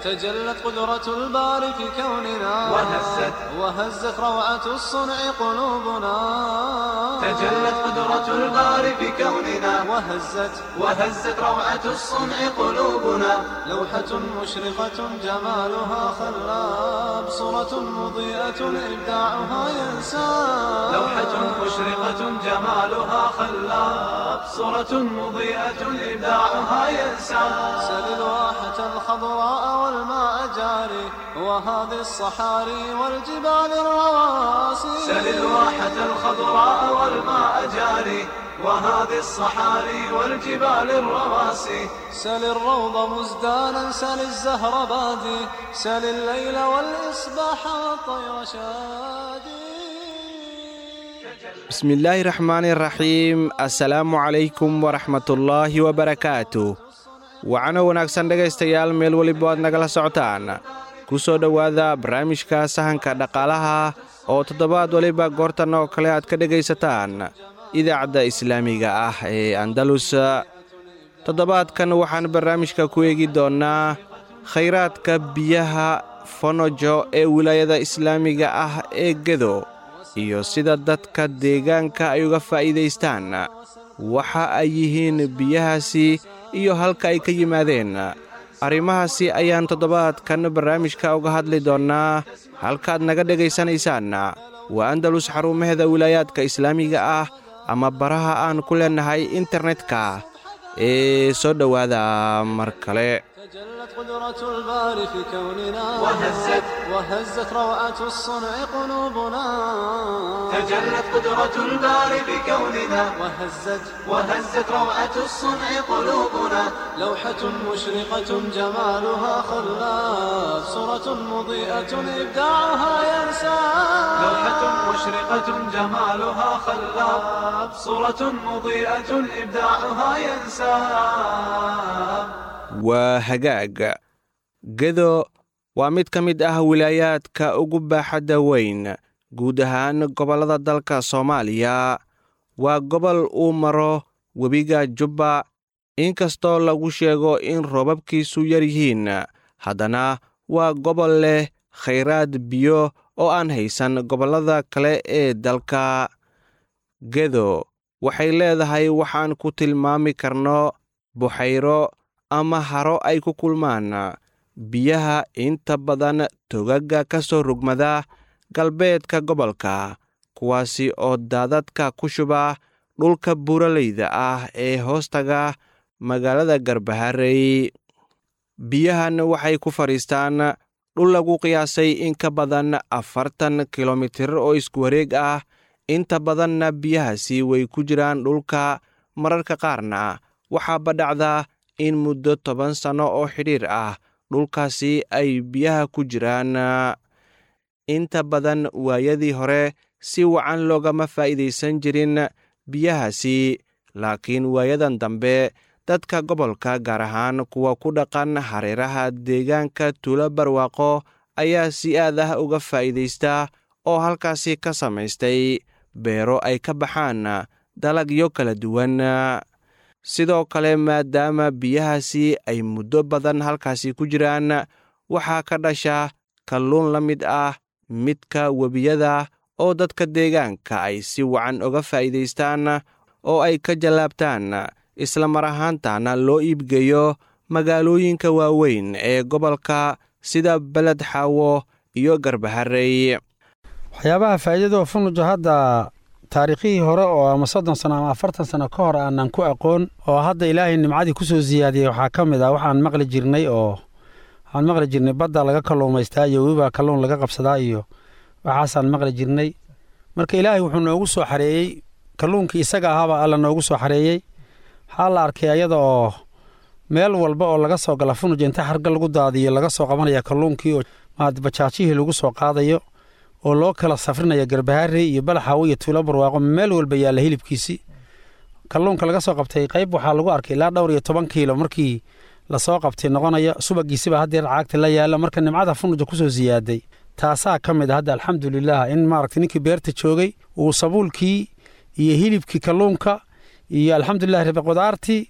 تجلت قدرة الباري في كوننا وهزت وهزت روعة الصنع قلوبنا تجلت قدرة الباري في كوننا وهزت وهزت روعة الصنع قلوبنا لوحة مشرقة جمالها خلاب صورة مضيئة إبداعها ينساب لوحة مشرقة جمالها خلاب صورة مضيئة إبداعها ينسى سل الواحة الخضراء والماء جاري وهذه الصحاري والجبال الرواسي سل الواحة الخضراء والماء جاري وهذه الصحاري والجبال الرواسي سل الروض مزدانا سل الزهر بادي سل الليل والإصباح والطير شادي bismillaahi raxmaani raxiim assalaamu calaykum waraxmatullaahi wabarakaatu wacano wanaagsan dhegaystayaal meel weliba aad nagala socotaan ku soo dhowaada barnaamijka sahanka dhaqaalaha oo toddobaad weliba goortan oo kale aad ka dhegaysataan idaacadda islaamiga ah ee andalus toddobaadkan waxaan barnaamijka ku eegi doonnaa khayraadka biyaha fonojo ee wilaayada islaamiga ah ee gedo iyo sida dadka deegaanka ay uga faa'iidaystaan waxa ay yihiin biyahaasi iyo halka ay ka yimaadeen arrimahaasi ayaan toddobaadkan barnaamijka uga hadli doonnaa halkaad naga dhegaysanaysaan waa andalus xarumaheeda wilaayaadka islaamiga ah ama baraha aan ku leennahay internetka ee soo dhowaada mar kale تجلت قدرة الباري في كوننا وهزت وهزت روعة الصنع قلوبنا تجلت قدرة الباري بكوننا وهزت وهزت روعة الصنع قلوبنا لوحة مشرقة جمالها خلاف صورة مضيئة إبداعها ينسى لوحة مشرقة جمالها خلاب صورة مضيئة إبداعها ينساب waa hagaag gedo waa mid ka mid ah wilaayaadka ugu baaxadda weyn guud ahaan gobollada dalka soomaaliya waa gobol uu maro webiga jubba inkastoo lagu sheego in roobabkiisu yar yihiin haddana waa gobol leh khayraad biyo oo aan haysan gobollada kale ee dalka gedo waxay leedahay waxaan ku tilmaami karno buxayro ama haro ay ku kulmaan biyaha inta badan togagga ka soo rugmada galbeedka gobolka kuwaasi oo daadadka ku shuba dhulka buuraleyda ah ee hoostaga magaalada garbaharey biyahan waxay ku fadhiistaan dhul lagu qiyaasay in ka badan afartan kilomitir oo isku wareeg ah inta badanna biyahaasi way ku jiraan dhulka mararka qaarna waxaa badhacda in muddo toban sanno oo xidhiir ah dhulkaasi ay biyaha ku jiraan inta badan waayadii hore si wacan loogama faa'iidaysan jirin biyahaasi laakiin waayadan dambe dadka gobolka gaar ahaan kuwa ku dhaqan hareeraha deegaanka tuulo barwaaqo ayaa si aad ah uga faa'iidaysta oo halkaasi ka samaystay beero ay ka baxaan dalagyo kala duwan sidoo kale maadaama biyahaasi ay muddo badan halkaasi ku jiraan waxaa ka dhasha kalluun la mid ah midka webiyada oo dadka deegaanka ay si wacan uga faa'iidaystaan oo ay ka jallaabtaan isla mar ahaantana loo iibgeeyo magaalooyinka waaweyn ee gobolka sida beled xaawo iyo garbaharey waxyaabaha faa'iidada oo funujo hadda taariikhihii hore oo ama soddon sano ama afartan sano ka hor aanan ku aqoon oo hadda ilaahay nimcadii ku soo siyaadiyey waxaa ka mid ah waxaan maqli jirnay oo waxaan maqli jirnay badda laga kalluumaystaa iyo webibaa kalluun laga qabsadaa iyo waxaasaan maqli jirnay marka ilaahay wuxuu noogu soo xareeyey kalluunkii isaga ahaabaa alla noogu soo xareeyey waxaa la arkay ayada oo meel walba oo laga soo gala funuj inta harga lagu daadiyo laga soo qabanaya kalluunkii oo bajaajihii lagu soo qaadayo oo loo kala safrinaya garbaharey iyo balaxaawo iyo tuulo barwaaqo meel walba yaalla hilibkiisii kalluunka laga soo qabtay qayb waxaa lagu arkay ilaa dhowr iyo toban kiilo markii lasoo qabtay noqonaya subagiisiba haddeer caagta la yaalla marka nimcada funuja kusoo siyaaday taasaa ka mid a hadda alxamdulilah in maaragtay ninkii beerta joogay uu sabuulkii iyo hilibkii kalluunka iyo alxamdulilah rabi qudaartii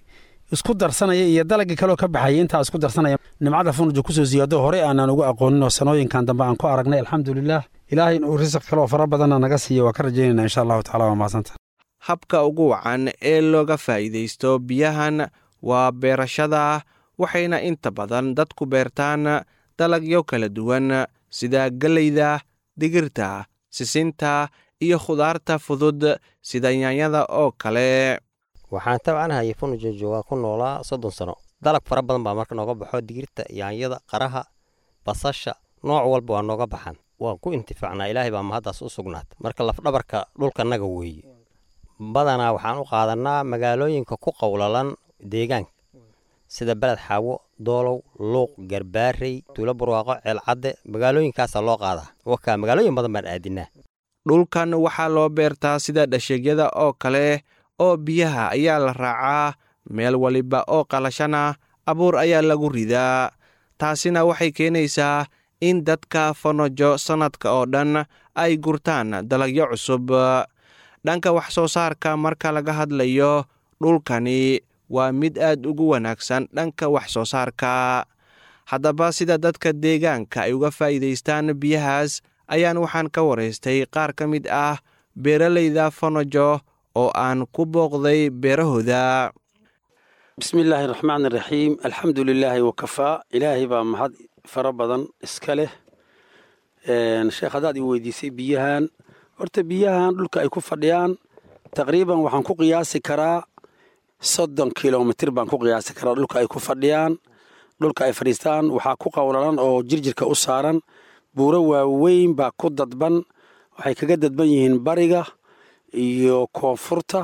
isku darsanaya iyo dalagii kaleo ka baxaya intaa isku darsanaya nimcada funuja kusoo siyaado horey aanaan ugu aqoonin oo sanooyinkan dambe aan ku aragnay alxamdulilah ilaahay inuu risiq kaleo fara badanna naga siiyo waa ka rajaynayna insha allahu tacala waa mahadsanta habka ugu wacan ee looga faa'iidaysto biyahan waa beerashada waxayna inta badan dadku beertaan dalagyo kala duwan sida galleyda digirta sisinta iyo khudaarta fudud sida yaanyada oo kale waxaan tabcanahay funuja joogaa ku noolaa soddon sano dalag fara badan baa marka nooga baxo digirta yaanyada qaraha basasha nooc walba waa nooga baxan waan ku intifaacnaa ilaahay baa mahaddaas u sugnaata marka lafdhabarka dhulkanaga weeye badanaa waxaan u qaadanaa magaalooyinka ku qowlalan deegaanka sida beled xaawo doolow luuq garbaarey tuulo barwaaqo ceelcadde magaalooyinkaasaa loo qaadaa wakaa magaalooyin badan baan aadinaa dhulkan waxaa loo beertaa sida dhasheegyada oo kale oo biyaha ayaa la raacaa meel waliba oo qalashana abuur ayaa lagu ridaa taasina waxay keenaysaa in dadka fonojo sannadka oo dhan ay gurtaan dalagyo cusub dhanka wax soo saarka marka laga hadlayo dhulkani waa mid aad ugu wanaagsan dhanka wax soo saarka haddaba sida dadka deegaanka ay uga faa'iidaystaan biyahaas ayaan waxaan ka waraystay qaar ka mid ah beeralayda fonojo oo aan ku booqday beerahooda bismi illaahi raxmaan iraxiim alxamdu lilaahi wakafaa ilaahay baa mahad fara badan iska leh sheekh haddaad i weydiisay biyahan horta biyahan dhulka ay ku fadhiyaan taqriiban waxaan ku qiyaasi karaa soddon kilomitir baan ku qiyaasi karaa dhulka ay ku fadhiyaan dhulka ay fadhiistaan waxaa ku qowlalan oo jirjirka u saaran buuro waaweyn baa ku dadban waxay kaga dadban yihiin bariga iyo koonfurta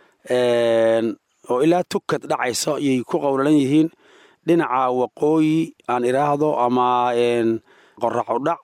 oo ilaa tukad dhacayso ayay ku qowlalan yihiin dhinaca waqooyi aan idhaahdo ama qoraxu dhac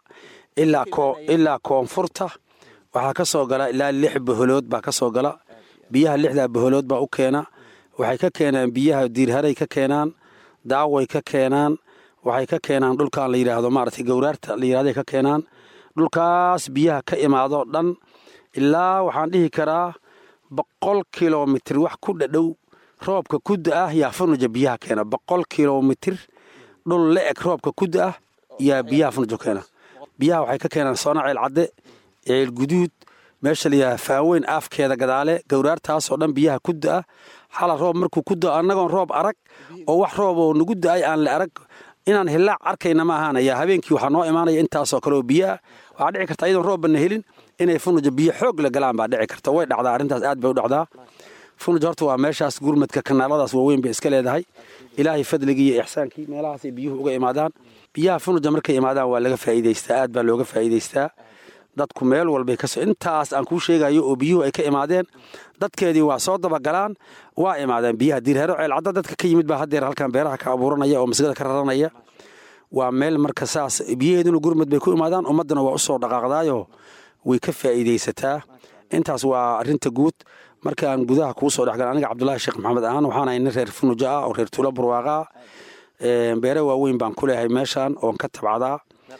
ilaa koonfurta waxaa ka soo gala ilaa lix boholood baa ka soo gala biyaha lixdaa boholood baa u keena waxay ka keenaan biyaha diirharay ka keenaan daaway ka keenaan waxay ka keenaan dhulkan la yidhaahdo maaragtay gowraarta la yidhahday ka keenaan dhulkaas biyaha ka imaado dhan ilaa waxaan dhihi karaa boqol kilomitir wax ku dhadhow roobka kudda ah yaa funuja biyaha keena boqol kilomitir dhul la eg roobka kudda ah yaa biyaha funuja keena biyaha waxay ka keenaan soona ceel cadde ceel guduud meesha layidhaha faaweyn aafkeeda gadaale gowraartaasoo dhan biyaha kudda ah xala roob markuu ku dao annagoon roob arag oo wax roob oo nagu da-ay aan la arag inaan hillaac arkayna ma ahaanaya habeenkii waxaa noo imaanaya intaasoo kale oo biyaha waxaa dhici karta iyadoon roobbanna helin inay funuja biyo xoog la galaan baa dhici karta way dhacdaa arrintaas aad bay u dhacdaa funuja horta waa meeshaas gurmadka kanaaladaas waaweyn bay iska leedahay ilaahay fadligii iyo ixsaankii meelahaasay biyuhu uga imaadaan biyaha funuja markay imaadaan waa laga faa'iidaystaa aad baa looga faa'iidaystaa dadku meel walbay kasoo intaas aan kuu sheegayo oo biyuhu ay ka imaadeen dadkeedii waa soo dabagalaan waa imaadeen biyaha diirhero ceelcadda dadka ka yimid baa haddeer halkan beeraha ka abuuranaya oo masgada ka raranaya waa meel marka saas biyaheeduna gurmad bay ku imaadaan ummaddana waa u soo dhaqaaqdaayo way ka faa'iidaysataa intaas waa arrinta guud markaan gudaha kuu soo dhexgal aniga cabdulaahi sheekh maxamed ahaan waxaan ahay nin reer funuja ah oo reer tuulo barwaaqa ah beere waaweyn baan ku leeyahay meeshaan oon ka tabcadaa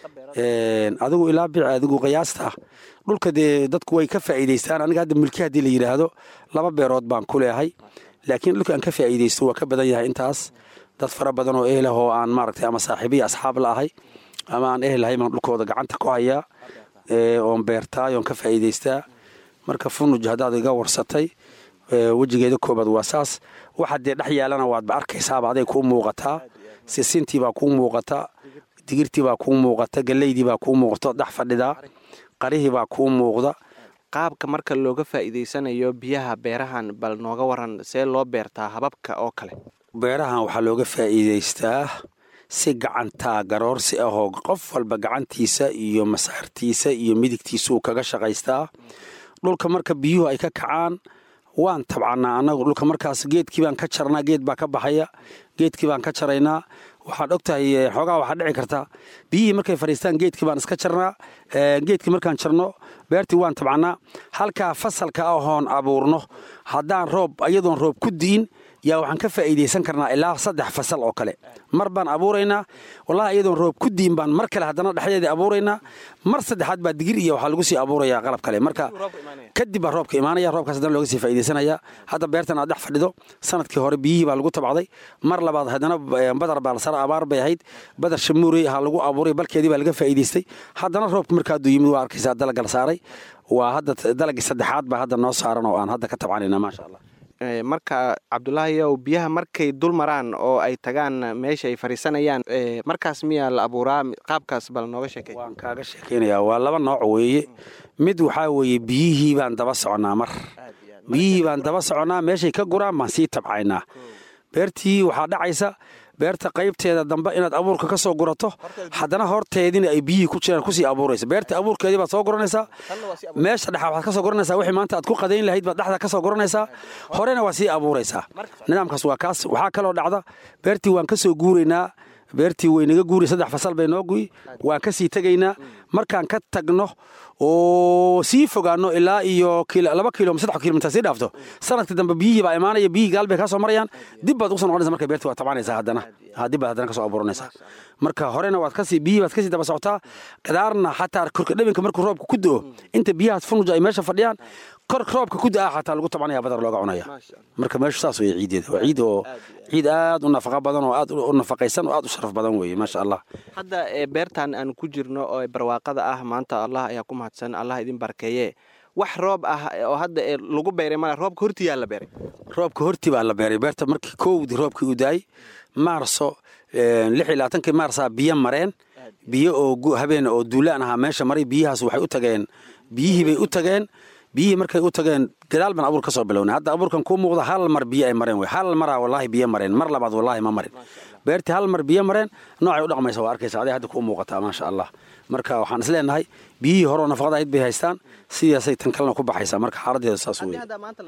adigu ilaa bici adigu qiyaasta dhulka dee dadku way ka faa'iidaystaan aniga hadda milki haddii la yidhaahdo laba beerood baan ku leeyahay laakiin dhulka aan ka faa'iidaysto waa ka badan yahay intaas dad fara badan oo ehlah oo aan maaragtay ama saaxiibiya asxaab la ahay ama aan ehelahay baan dhulkooda gacanta ku hayaa oon beertaay oon ka faa'iidaystaa marka funuj haddaad iga warsatay wejigeeda koobaad waa saas waxa dee dhex yaalana waadba arkaysaaba aday kuu muuqataa sisintii baa kuu muuqata digirtii baa kuu muuqata galleydii baa kuu muuqato dhex fadhidaa qarihii baa kuu muuqda qaabka marka looga faa'iidaysanayo biyaha beerahan bal nooga waran see loo beertaa hababka oo kale beerahan waxaa looga faa'iidaystaa si gacantaa garoorsi ahoo qof walba gacantiisa iyo masaartiisa iyo midigtiisuu kaga shaqaystaa dhulka marka biyuhu ay ka kacaan waan tabcannaa annagu dhulka markaas geedkii baan ka jarnaa geed baa ka baxaya geedkii baan ka jaraynaa waxaad og tahay xoogaa waxaa dhici karta biyihii markay fadhiistaan geedkii baan iska jarnaa geedkii markaan jarno beertii waan tabcannaa halkaa fasalka ahoon abuurno haddaan roob iyadoon roob ku di'in yaa waxaan ka faa'iidaysan karnaa ilaa saddex fasal oo kale mar baan abuuraynaa wallahi iyadoon roob ku diin baan mar kale haddana dhexdeedii abuuraynaa mar saddexaad baa digir iyo waxaa lagu sii abuurayaa qalab kale marka kadib baa roobka imaanaya roobkaas haddana looga sii faa'iidaysanaya hadda beertan aad dhex fadhido sanadkii hore biyihii baa lagu tabcday mar labaad haddana badar baa la sara abaar bay ahayd badar shamuurey ahaa lagu abuuray balkeedii baa laga faa'iidaystay haddana roobka markaaduu yimid waa arkaysaa dalaga la saaray waa hadda dalagii saddexaad baa hadda noo saaran oo aan hadda ka tabcanayna maasha allah marka cabdulaahiyow biyaha markay dul maraan oo ay tagaan meesha ay fariisanayaan markaas miyaa la abuuraa qaabkaas bal nooga sheekay waan kaaga sheekaynayaa waa laba nooc weeye mid waxaa weeye biyihii baan daba soconnaa mar biyihii baan daba soconnaa meeshay ka guraan baan sii tabcaynaa beertii waxaa dhacaysa beerta qaybteeda dambe inaad abuurka ka soo gurato haddana horteedina ay biyihii ku jiraan kusii abuuraysa beerta abuurkeedii baad soo guranaysaa meesha dhexa waxaad ka soo guranaysaa wixii maanta aad ku qadayn lahayd baad dhexda ka soo guranaysaa horena waa sii abuuraysaa nidaamkaas waa kaas waxaa kaloo dhacda beertii waan ka soo guuraynaa beertii waynaga guuri saddex fasal bay noo guy waan ka sii tegaynaa markaan ka tagno oo sii fogaano ilaa iyo laba kilo saddex kilomitar sii dhaafto sanadka dambe biyihii baa imaanaya biyihii gaal bay kaa soo marayaan dib baad ugu soo noqonaysa marka beertii waa tabanaysaa haddana dib baad haddana ka soo abuuranaysaa marka horena waad kasii biyihii baad kasii daba socotaa gadaarna xataa korka dhabinka markuu roobka ku do inta biyahaas funuja ay meesha fadhiyaan kor roobka ku da-a xataa lagu tabanaya badar looga cunaya marka meeshu saas weye ciideeda waa ciid oo ciid aad u nafaqa badan oo aad u nafaqaysan oo aad u sharaf badan weeye maasha allah hadda beertan aan ku jirno oo barwaaqada ah maanta allah ayaa ku mahadsan allah idin barkeeye wax roob ah oo hadda lagu beeray mala roobka hortii yaa la beeray roobka hortii baa la beeray beerta markii kowdii roobkii u daayey maarso lix iyo labaatankii maarsaa biyo mareen biyo oo habeen oo duulaan ahaa meesha maray biyahaas waxay u tageen biyihii bay u tageen biyihii markay u tageen gadaal baan abuur ka soo bilownay hadda abuurkan kuu muuqda hal mar biyo ay mareen wey hal maraa wallaahi biyo mareen mar labaad wallaahi ma marin beertii hal mar biyo mareen noocay u dhaqmaysa waa arkaysa aday hadda kuu muuqataa maasha allah marka waxaan is leenahay biyihii horeo nafaqada ahayd bay haystaan sidaasay tan kalena ku baxaysaa marka xaaladeeda saas wey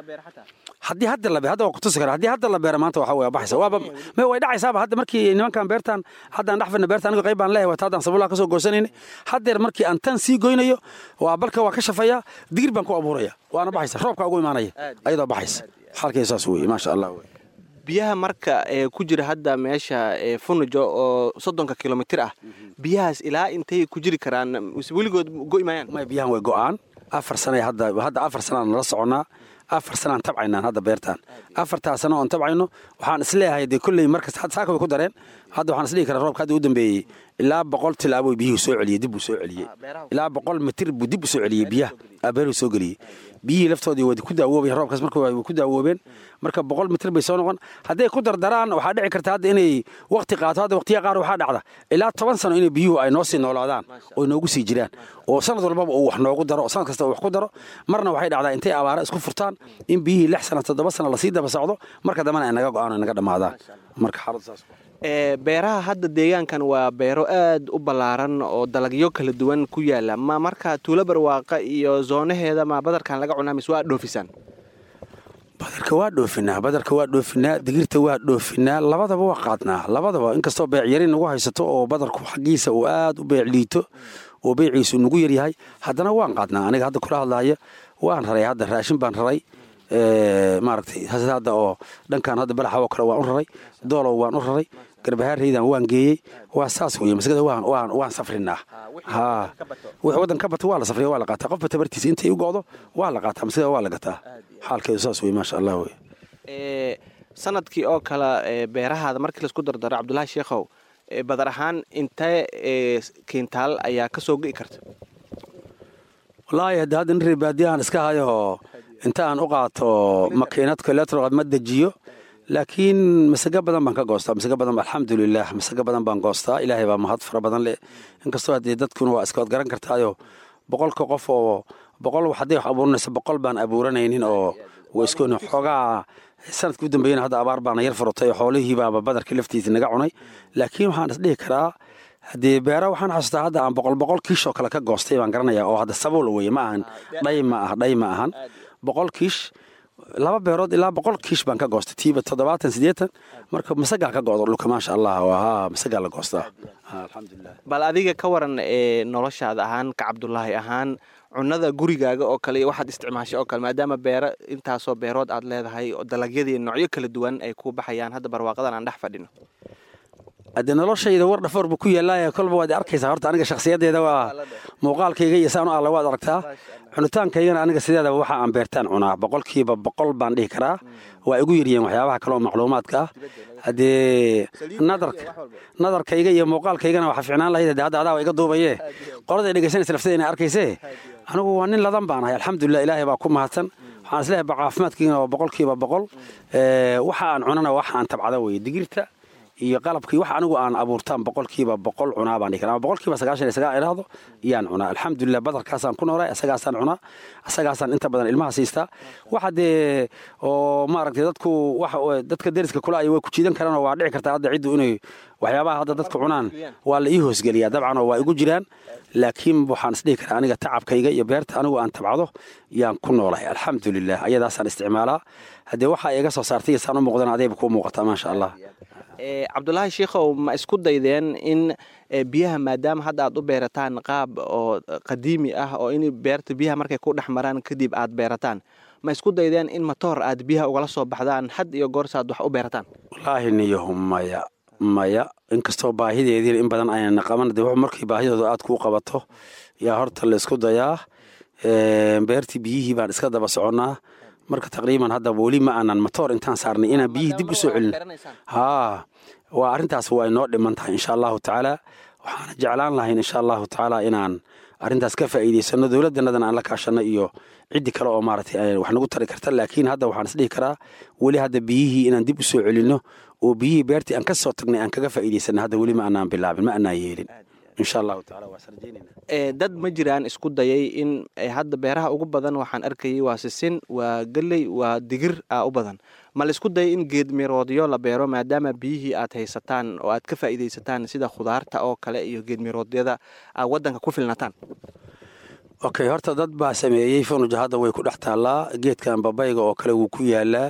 haddii hadda la hadda waa kutusi kara haddii hadda la beera maanta waxa way baxaysa waaba me way dhacaysaaba hadda markii nimankan beertan haddaan dhex fadhina beerta aniga qayb baan leeyahay wata haddaan sabulaha ka soo goosanayna haddeer markii aan tan sii goynayo waa balka waa ka shafayaa digir baan ku abuuraya waana baxaysa roobka ugu imaanaya ayadoo baxaysa xaalkeeda saas weeye maasha allah wey biyaha marka ee ku jira hadda meesha funujo oo soddonka kilomitir ah biyahaas ilaa intay ku jiri karaan weligood go'i maayaan may biyahan way go'aan afar sana hadda hadda afar sanaan nala soconnaa afar sanaan tabcaynaan hadda beertaan afartaa sano oon tabcayno waxaan isleeyahay dee kolley markas saaka way ku dareen hadda waxaan isdhihi karaa roobka hadda u dambeeyey ilaa boqol tilaabo biyuhu soo celiyey dib buu soo celiyey ilaa boqol mitir buu dib u soo celiyey biyaha abeeruu soo geliyey biyihii laftoodii way ku daawoobayen roobkaas marka way ku daawoobeen marka boqol mitir bay soo noqon hadday ku dardaraan waxaa dhici karta hadda inay waqti qaato hadda waqtiya qaar waxaa dhacda ilaa toban sano inay biyuhu ay noo sii noolaadaan oo noogu sii jiraan oo sanad walbaba uu wax noogu daro oo sanad kasta uu wax ku daro marna waxay dhacdaa intay abaara isku furtaan in biyihii lix sano toddoba sano lasii daba socdo marka dambena ay naga go'aan ay naga dhammaadaan marka xaaladu saas beeraha hadda deegaankan waa beero aad u ballaaran oo dalagyo kala duwan ku yaala ma marka tuulo barwaaqa iyo zoonaheeda ma badarkan laga cunaa mise waa dhoofisaan badarka waa dhoofinaa badarka waa dhoofinaa digirta waa dhoofinaa labadaba waa qaadnaa labadaba inkastoo beecyari nagu haysato oo badarku xaggiisa uu aad u beec liito oo beeciisu nagu yaryahay haddana waan qaadnaa aniga hadda kula hadlaaya waan raray hadda raashin baan raray maaragtay hadda oo dhankan hadda balaxa oo kale waan u raray doolow waan u raray garbahaareydan waan geeyey waa saas weye masgada waan waan waan safrinaa ha wix waddan ka bata waa la safriya waa la qaataa qofba tabartiisa intay u go'do waa la qaataa masgada waa la gataa xaalkeedu saas weye maasha allah weye sanadkii oo kale beerahaada markii laisku dardaro cabdulaahi sheekhow badar ahaan intee kiintaal ayaa ka soo ge'i karta wallaahi hadda hadda nin reebaadiya aan iska hayo inta aan u qaato makiinad koleetro ma dejiyo laakiin masago badan baan ka goostaa masago badan alxamdulilah masago badan baan goostaa ilaahay baa mahad fara badan leh inkastoo haddee dadkuna waa iska wad garan kartaayo boqolka qof oo boqol hadday wax abuuranayso boqol baan abuuranaynin oo waisku xoogaa sanadkii u dambeeyana hadda abaar baana yar furutay oo xoolihii baaba badarkii laftiisa naga cunay laakiin waxaan isdhihi karaa haddee beera waxaan xasuustaa hadda aan boqol boqol kiish oo kale ka goostay baan garanaya oo hadda sabuul weye ma ahan dhay ma ah dhay ma ahan boqol kiish laba beerood ilaa boqol kiish baan ka goostay tiiba toddobaatan siddeetan marka masagaa ka go'do dhulka maasha allah ha masagaa la goostaa alxamdulilah bal adiga ka waran ee noloshaada ahaan ka cabdulaahi ahaan cunada gurigaaga oo kale iyo waxaad isticmaashay oo kale maadaama beero intaasoo beerood aad leedahay oo dalagyadii noocyo kala duwan ay ku baxayaan hadda barwaaqadan aan dhex fadhino haddee noloshayda war dhafoor buu ku yaallaaye kolba waad arkaysaa horta aniga shakhsiyaddeeda waa muuqaalkayga iyo saan u alla waad aragtaa cunitaankaygana aniga sideedaba waxa aan beertaan cunaa boqolkiiba boqol baan dhihi karaa waa igu yaryihiin waxyaabaha kale oo macluumaadka ah haddee nadarka nadarkayga iyo muuqaalkaygana waxa ficnaan lahayd haddee hadda adaa waa iga duubaye qolada dhegeysanaysa lafteeda inay arkaysee anigu waa nin ladan baan ahay alxamdulilah ilaahay baa ku mahadsan waxaan isleeyahay caafimaadkiina waa boqolkiiba boqol waxa aan cunana waxa aan tabcada weye digirta iyo qalabkii wax anigu aan abuurtaan boqolkiiba boqol cunaa baan dhihi karaa ama boqolkiiba sagaashan iyo sagaal idhaahdo iyaan cunaa alxamdulilah badarkaasaan ku noolay asagaasaan cunaa asagaasaan inta badan ilmaha siistaa waxa dee oo maaragtay dadku wax dadka deriska kula ay way ku jiidan karaan oo waa dhici kartaa hadda ciddu inay waxyaabaha hadda dadku cunaan waa la ii hoosgeliyaa dabcan oo waa igu jiraan laakiin waxaan isdhihi karaa aniga tacabkayga iyo beerta anigu aan tabcado yaan ku noolahay alxamdulilah ayadaasaan isticmaalaa haddee waxaa iga soo saartay iyo saan u muuqdana adayba kuu muuqataa maasha allah cabdulaahi sheikhow ma isku daydeen in biyaha maadaama hadda aad u beerataan qaab oo qadiimi ah oo in beerta biyaha markay ku dhex maraan kadib aad beerataan ma isku daydeen in matoor aad biyaha ugala soo baxdaan had iyo goorsaad wax u beerataan wallaahi niyahu maya maya inkastoo baahideediina in badan ayna qaban de markii baahidooda aad kuu qabato yaa horta la isku dayaa beertii biyihii baan iska daba soconnaa marka taqriiban hadda weli ma aanan matoor intaan saarnay inaan biyihii dib u soo celin haa waa arrintaas waa inoo dhiman tahay insha allahu tacaala waxaana jeclaan lahayn insha allahu tacaala inaan arrintaas ka faa'iidaysano dowladanadan aan la kaashano iyo ciddi kale oo maaragtay wax nagu tari karta laakiin hadda waxaan isdhihi karaa weli hadda biyihii inaan dib u soo celinno oo biyihii beertii aan ka soo tagnay aan kaga faa'iidaysano hadda weli ma aanaan bilaabin ma aanaan yeelin insha allahu tacaala waa sarjaynayna dad ma jiraan isku dayay in hadda beeraha ugu badan waxaan arkayay waa sisin waa geley waa digir a u badan ma la isku dayay in geedmiroodyo la beero maadaama biyihii aad haysataan oo aad ka faa'iidaysataan sida khudaarta oo kale iyo geedmiroodyada aad waddanka ku filnataan okay horta dad baa sameeyey funuja hadda way ku dhex taallaa geedkan babayga oo kale wuu ku yaalaa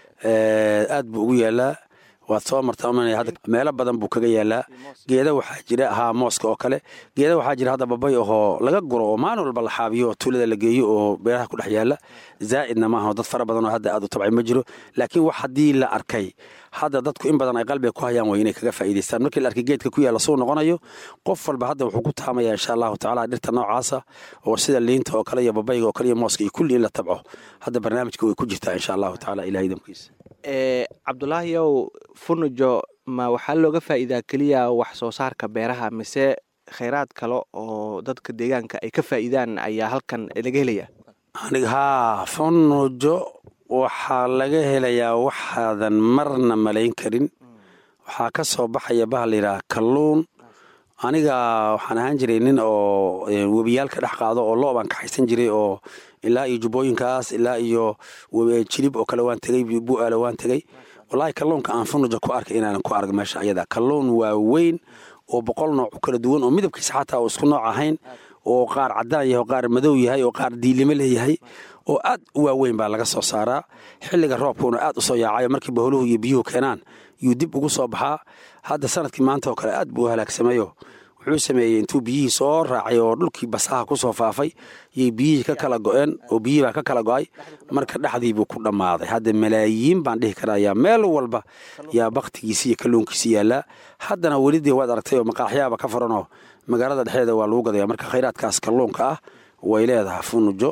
aad buu ugu yaalaa waad soo martaa meelo badan buu kaga yaalaa geeda waxaa jira haa mooska oo kale geeda waxaa jira hadda babay ahoo laga guro oo maalin walba la xaabiyo oo tuulada la geeyo oo beeraha ku dhex yaala zaa'idna maaha dad fara badan oo hadda aad u tabcay ma jiro laakiin wax haddii la arkay hadda dadku in badan ay qalbiga ku hayaan way inay kaga faa'iidaystaan markii la arkay geedka ku yaalla suu noqonayo qof walba hadda wuxuu ku taamaya insha allahu tacaala dhirta noocaasa oo sida liinta oo kale iyo babayga oo kale iyo mooska iyo kulli in la tabco hadda barnaamijka way ku jirtaa insha allahu tacaala ilahay damkiisa cabdulaahiyow funujo ma waxaa looga faa'iidaa keliya wax soo saarka beeraha mise khayraad kale oo dadka deegaanka ay ka faa'iidaan ayaa halkan laga helaya aniga haa funujo waxaa laga helayaa waxaadan marna malayn karin waxaa ka soo baxaya baha layidhaha kalluun aniga waxaan ahaan jiray nin oo webiyaalka dhex qaado oo lo baan kaxaysan jiray oo ilaa iyo jubbooyinkaas ilaa iyo jilib oo kale waan tegey bu'aalo waan tegey wallaahi kalluunka aan funuja ku arkay inaanan ku arag meesha ayada kalluun waa weyn oo boqol nooc u kala duwan oo midabkiisa xataa oo isku nooc ahayn oo qaar caddaan yahay oo qaar madow yahay oo qaar diilimo leeyahay oo aad u waaweyn baa laga soo saaraa xilliga roobkuuna aad u soo yaacayo markii baholuhu iyo biyuhu keenaan yuu dib ugu soo baxaa hadda sanadkii maanta oo kale aad buu u halaagsamayo wuxuu sameeyey intuu biyihii soo raacay oo dhulkii basaha ku soo faafay yay biyihii ka kala go'een oo biyihii baa ka kala go'ay marka dhexdii buu ku dhammaaday hadda malaayiin baan dhihi karayaa meel walba yaa bakhtigiisi iyo kalluunkiisi yaallaa haddana weli dee waad aragtay oo maqaaxyaaba ka furanoo magaalada dhexdeeda waa lagu gadaya marka khayraadkaas kalluunka ah way leedahay funujo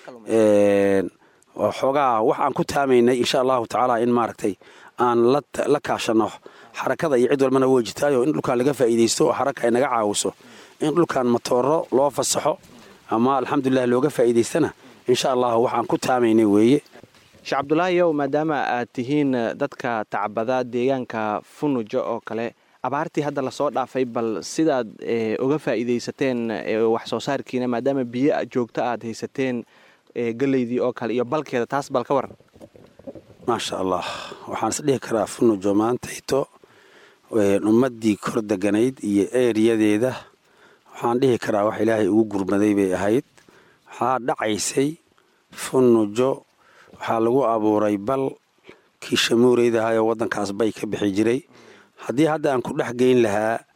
xoogaa wax aan ku taamaynay insha allahu tacaala in maaragtay aan la kaashano xarakada iyo cid walbana way jirtaayo in dhulkaan laga faa'iidaysto oo xaraka ay naga caawiso in dhulkaan matooro loo fasaxo ama alxamdulilah looga faa'iidaystana insha allahu waxaan ku taamaynay weeye sheekh cabdulaahiyow maadaama aad tihiin dadka tacbada deegaanka funujo oo kale abaartii hadda lasoo dhaafay bal sidaad uga faa'iidaysateen wax soo saarkiina maadaama biyo joogto aad haysateen geleydii oo kale iyo balkeeda taas bal ka waran maasha allah waxaan is dhihi karaa funujo maantayto ummaddii kor deganayd iyo eeriyadeeda waxaan dhihi karaa wax ilaahay ugu gurmaday bay ahayd waxaa dhacaysay funujo waxaa lagu abuuray bal kii shamuureydahaayoo waddankaas bay ka bixi jiray haddii hadda aan ku dhex geyn lahaa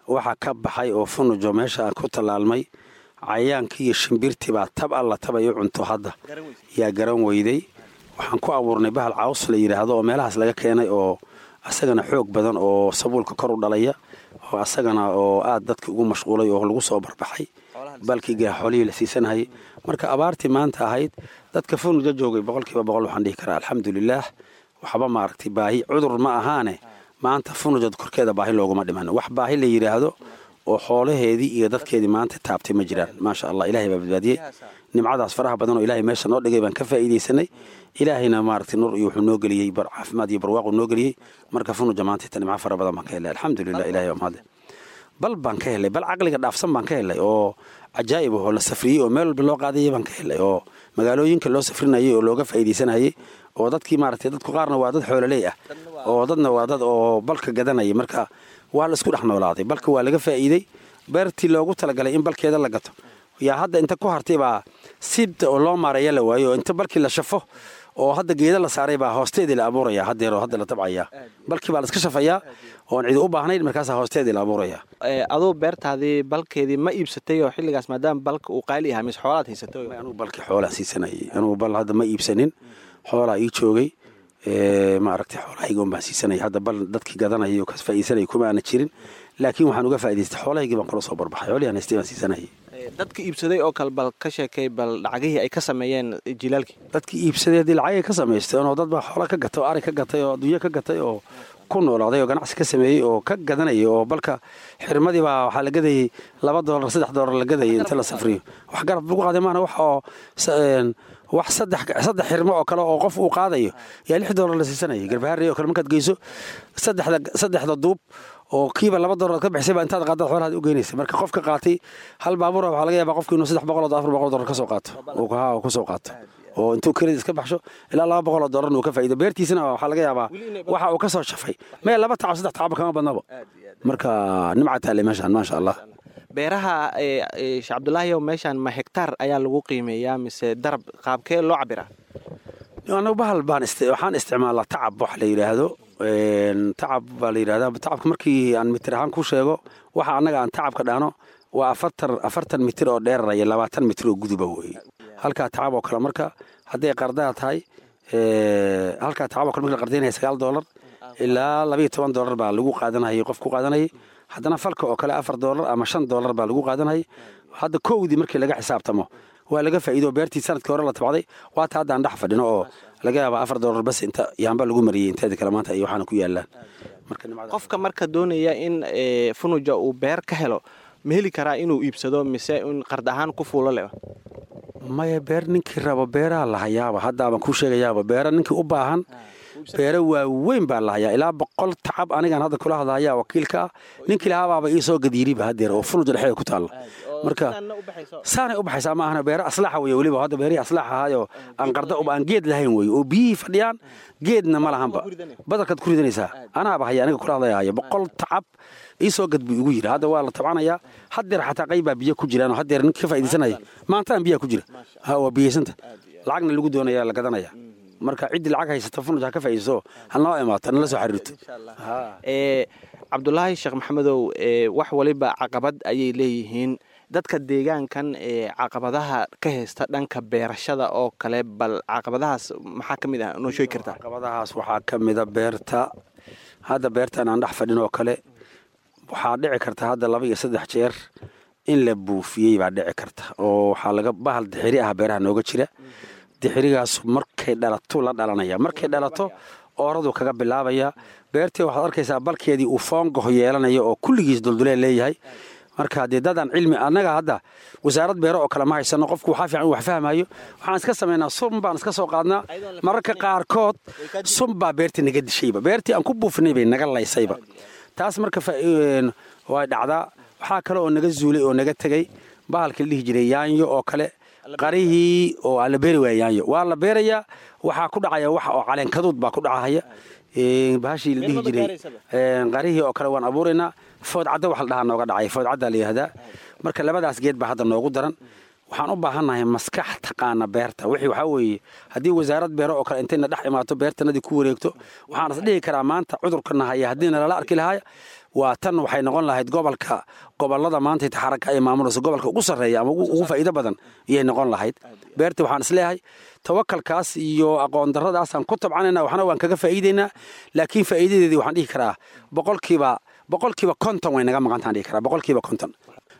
waxaa ka baxay oo funujo meesha aan ku tallaalmay cayayaankii iyo shimbirtii baa tab alla tabayo cunto hadda yaa garan weyday waxaan ku abuurnay bahal caws la yidhaahdo oo meelahaas laga keenay oo asagana xoog badan oo sabuulka kor u dhalaya oo asagana oo aad dadki ugu mashquulay oo lagu soo barbaxay balkiiga xoolihii la siisanayay marka abaartii maanta ahayd dadka funuja joogay boqolkiiba boqol waxaan dhihi karaa alxamdulilaah waxba maaragtay baahi cudur ma ahaane maanta funujad korkeeda baahi looguma dhiman wax baahi la yidhaahdo oo xoolaheedii iyo dadkeedii maanta taabtay ma jiraan maasha allah ilahay baa badbaadiyey nimcadaas faraha badan oo ilahay meesha noo dhigay baan ka faa'iidaysanay ilaahayna maaragtay nur iyo wuxuu noo geliyey caafimaad iyo barwaaqu noo geliyey marka funuja maanta inta nimco fara badan baan ka helay alxamdulilah ilahay baa mahadle bal baan ka helay bal caqliga dhaafsan baan ka helay oo cajaa'ib oo la safriyey oo meel walba loo qaadayay baan ka helay oo magaalooyinka loo safrinayay oo looga faa'iidaysanayay oo dadkii maaragtay dadku qaarna waa dad xoololey ah oo dadna waa dad oo balka gadanaya marka waa la isku dhex noolaaday balka waa laga faa'iidey beertii loogu talagalay in balkeeda la gato yaa hadda inta ku hartay baa sibta oo loo maareeya la waayo oo inta balkii la shafo oo hadda geeda la saaray baa hoosteedii la abuuraya haddeer oo hadda la tabcayaa balkii baa la iska shafayaa oon cidi u baahnayn markaasaa hoosteedii la abuuraya aduu beertaadii balkeedii ma iibsatay oo xilligaas maadaama balka uu qaali ahaa mise xoolaad haysatay anugu balkii xoolaan siisanayay anugu bal hadda ma iibsanin xoolaa ii joogay maaragtay xoolahayga un baan siisanaya hadda bal dadkii gadanayay oo ka faa'iidsanayay kuma aana jirin laakiin waxaan uga faa'idaystay xoolahaygii baan kula soo barbaxay xoolihii aan haystay baan siisanayay dadka iibsaday oo kale bal ka sheekay bal lacagihii ay ka sameeyeen jilaalkii dadkii iibsaday haddii lacagay ka samaysteen oo dad baa xoola ka gatay oo ari ka gatay oo adduunyo ka gatay oo ku noolaaday oo ganacsi ka sameeyey oo ka gadanayay oo balka xirmadii baa waxaa la gadayey laba doolar saddex doolar la gadayay inta la safriyo wax garab lagu qaaday maana wax oo wax saddex saddex xirmo oo kale oo qof uu qaadayo yaa lix doolar la siisanayay garbahaarey oo kale markaad geyso saddexda saddexda duub oo kiiba laba doolar ka bixisay baa intaad qaadad xoolahaad u geynaysa marka qofka qaatay hal baabuura waxaa laga yaabaa qofki inuu saddex boqol oo afar boqol doolar ka soo qaato oo ku soo qaato oo intuu kelida iska baxsho ilaa laba boqol oo doolarna uu ka faa'iido beertiisana waxaa laga yaabaa waxa uu ka soo shafay meel laba tacab saddex tacab kama badnaba marka nimca taale meeshaan maasha allah beeraha sheekh cabdulaahiyow meeshaan ma hektaar ayaa lagu qiimeeyaa mise darab qaabkee loo cabiraa anagu bahal baan waxaan isticmaalaa tacab wax la yidhaahdo tacab baa la yidhahdaa tacabka markii aan mitir ahaan ku sheego waxa annaga aan tacabka dhahno waa afartan afartan mitir oo dheeraraya labaatan mitir oo guduba weeye halkaa tacab oo kale marka hadday qardaa tahay halkaa tacab oo kale markii la qardaynaya sagaal doolar ilaa labayo toban doolar baa lagu qaadanayay qof ku qaadanayay haddana falka oo kale afar doolar ama shan doolar baa lagu qaadanayay hadda kowdii markii laga xisaabtamo waa laga faa'iido beertii sanadkii hore la tabcday waata hadda aan dhex fadhino oo laga yaaba afar doolar bas inta yaamba lagu mariyey inteeda kale maanta iyo waxaana ku yaalaan qofka marka doonaya in funuja uu beer ka helo ma heli karaa inuu iibsado mise in qard ahaan ku fuulo leh maya beer ninkii rabo beeraha lahayaaba haddaabaan kuu sheegayaaba beera ninkii u baahan beero waaweyn baa lahayaa ilaa boqol tacab anigaan hadda kula hadlahayaa wakiilka ah ninkii lahaabaaba ii soo gadiiriba haddeer oo funuja dhexeeda ku taalla marka saanay u baxaysaa ma ahana beero aslaaxa weye weliba hadda beerihii aslaaxa ahaayoo aan qarda aan geed lahayn weye oo biyihii fadhiyaan geedna ma lahanba badarkaad ku ridanaysaa anaaba haya aniga kula hadlayahaya boqol tacab ii soo gad buu igu yidhi hadda waa la tabcanayaa haddeer xataa qayb baa biyo ku jiraan oo haddeer ninka ka faa'iidaysanaya maantaan biyaha ku jira ha waa biyaysanta lacagna lagu doonaya la gadanaya marka ciddii lacag haysata funuj ha ka faa'iidayso ha noo imaato nala soo xiriirto cabdulaahi sheekh maxamedow wax waliba caqabad ayay leeyihiin dadka deegaankan ee caqabadaha ka haysta dhanka beerashada oo kale bal caqabadahaas maxaa ka mid ah noo sheegi kartaa caqabadahaas waxaa ka mida beerta hadda beertan aan dhex fadhin oo kale waxaa dhici karta hadda laba iyo saddex jeer in la buufiyey baa dhici karta oo waxaa laga bahal dixiri ah beeraha nooga jira dixirigaas markay dhalato la dhalanaya markay dhalato ooradu kaga bilaabaya beertii waxaad arkaysaa balkeedii uu foongaho yeelanaya oo kulligiis dulduleel leeyahay marka dee dadaan cilmi annaga hadda wasaarad beero oo kale ma haysano qofku waxaa fiican wax fahmayo waxaan iska samaynaa sun baan iska soo qaadnaa mararka qaarkood sun baa beertii naga dishayba beertii aan ku buufinay bay naga laysayba taas marka way dhacdaa waxaa kale oo naga zuulay oo naga tegey bahalkii la dhihi jiray yaanyo oo kale qarihii oo la beeri waaya yaanyo waa la beerayaa waxaa ku dhacaya wax oo caleenkaduud baa ku dhacahaya bahashii la dhihi jiray qarihii oo kale waan abuuraynaa foodcadda wax la dhahaa nooga dhacay foodcaddaa la yidhahdaa marka labadaas geed baa hadda noogu daran waxaan u baahannahay maskax taqaana beerta wixii waxaa weeye haddii wasaarad beero oo kale intayna dhex imaato beertanadii ku wareegto waxaan is dhihi karaa maanta cudurkana haya haddiina lala arki lahaaya waa tan waxay noqon lahayd gobolka gobolada maanta xaraka ay maamulayso gobolka ugu sarreeya ama ugu faa'iido badan iyay noqon lahayd beertii waxaan isleeyahay tawakalkaas iyo aqoon darradaasaan ku tabcanayna waxna waan kaga faa'iidaynaa laakiin faa'iidadeedii waxaan dhihi karaa boqolkiiba boqolkiiba konton way naga maqantaan dhihi karaa boqolkiiba konton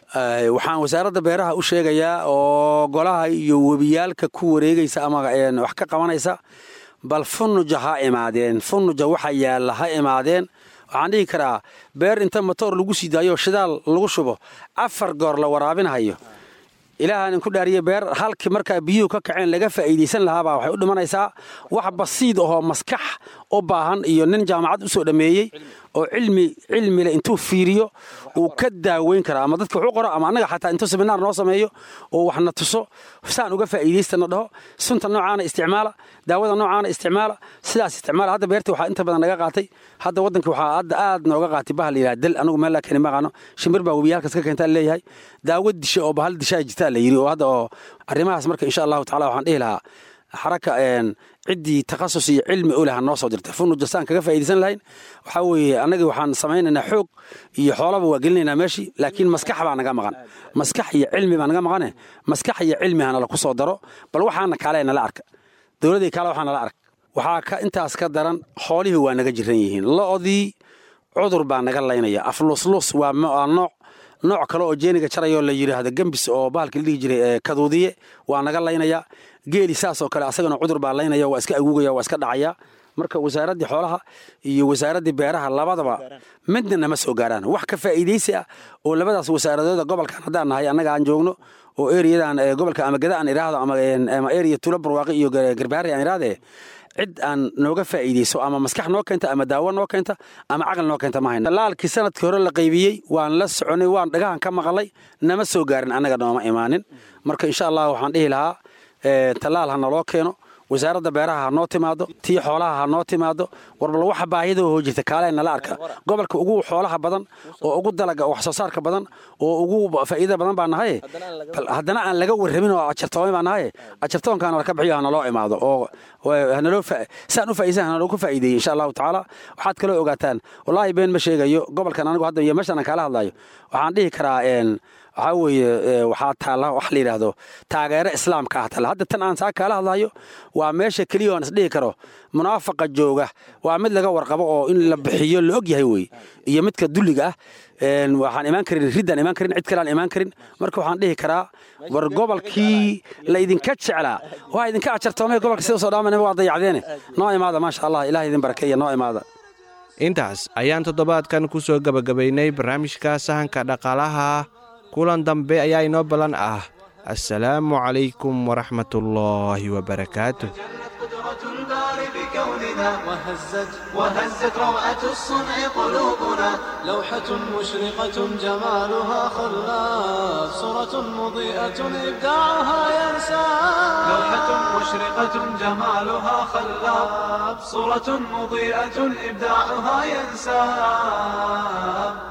waxaan wasaaradda beeraha u sheegayaa oo golaha iyo webiyaalka ku wareegaysa ama wax ka qabanaysa bal funuja ha imaadeen funuja waxa yaalla ha imaadeen waxaan dhihi karaa beer inta matoor lagu sii daayo shidaal lagu shubo afar goor la waraabinhayo ilaahaan ku dhaariye beer halkii markaa biyuhu ka kaceen laga faa'iidaysan lahaabaa waxay u dhimanaysaa wax basiid ahoo maskax u baahan iyo nin jaamacad u soo dhammeeyey oo cilmi cilmile intuu fiiriyo uu ka daaweyn karaa ama dadka wuxuu qoro ama annaga xataa intuu seminaar noo sameeyo oo waxna tuso saan uga faa'iidaystana dhaho sunta noocaana isticmaala daawada noocaana isticmaala sidaas isticmaala hadda beertii waxaa inta badan naga qaatay hadda waddanka waxaa hadda aad nooga qaatay bahal yidhaha dal anigu meel laa keeni maqaano shimbir baa webiyaalkas ka keentaa leeyahay daawo disha oo bahal dishaa jirtaa la yidhi oo hadda oo arrimahaas marka insha allahu tacala waxaan dhihi lahaa xaraka ciddii takhasus iyo cilmi u laha noo soo dirtay funuja saan kaga faa'iidaysan lahayn waxaa weeye annagii waxaan samaynaynaa xoog iyo xoolaba waa gelinaynaa meeshii laakiin maskax baa naga maqan maskax iyo cilmi baa naga maqane maskax iyo cilmi hana laku soo daro bal waxaana kaale nala arka dowladdii kaale waxaa nala ark waxaa ka intaas ka daran xoolihii waa naga jiran yihiin lo'dii cudur baa naga laynaya afluslus waa nooc nooc kale oo jeeniga jarayoo la yidhaahdo gembis oo bahalka la dhihi jiray kaduudiye waa naga laynaya geeli saas oo kale asagana cudur baa laynaya waa iska aguugaya waa iska dhacaya marka wasaaraddii xoolaha iyo wasaaraddii beeraha labadaba midna nama soo gaaraan wax ka faa'iidaysi ah oo labadaas wasaaradooda gobolkan haddaan nahay annaga aan joogno oo eriyadan gobolka ama gada aan idhaahdo ama eriya tula barwaaqi iyo garbaari aan idhaahdee cid aan nooga faa'iidayso ama maskax noo keenta ama daawo noo keenta ama caqli noo keenta ma hayno talaalkii sanadkii hore la qaybiyey waan la soconay waan dhagahan ka maqalay nama soo gaarin annaga nooma imaanin marka insha allah waxaan dhihi lahaa tallaal ha naloo keeno wasaaradda beeraha ha noo timaado tii xoolaha ha noo timaado warbal waxa baahida hoo jirta kaalee nala arka gobolka ugu xoolaha badan oo ugu dalaga wax soo saarka badan oo ugu faa'iida badan baa nahaye haddana aan laga warramin oo ajartoomay baa nahaye ajartoonkaana laka bixiyo ha naloo imaado oo hanaloo saan u faa'iisan ha naloo ku faa'iideeyey insha allahu tacaala waxaad kaloo ogaataan wallaahi been ma sheegayo gobolkan anigu hadda iyo meeshaan aan kaala hadlayo waxaan dhihi karaa waxaa weeye waxaa taalla wax la yidhaahdo taageero islaamka ah taalla hadda tan aan saa kaala hadlayo waa meesha keliya aan isdhihi karo munaafaqa jooga waa mid laga warqabo oo in la bixiyo la og yahay wey iyo midka dulliga ah waxaan imaan karin riddaan imaan karin cid kale aan imaan karin marka waxaan dhihi karaa war gobolkii la idinka jeclaa waa idinka ajartoomay gobolka sida soo dhaamanaba waa dayacdeene noo imaada maasha allah ilaah idin barakeeya noo imaada intaas ayaan toddobaadkan ku soo gebagabaynay barnaamijka sahanka dhaqaalaha kulan dambe ayaa inoo ballan ah assalaamu calaykum waraxmatullaahi wabarakaatu قدرة الباري بكوننا وهزت وهزت روعة الصنع قلوبنا لوحة مشرقة جمالها خلاف صورة مضيئة إبداعها ينسى لوحة مشرقة جمالها خلاب صورة مضيئة إبداعها ينساب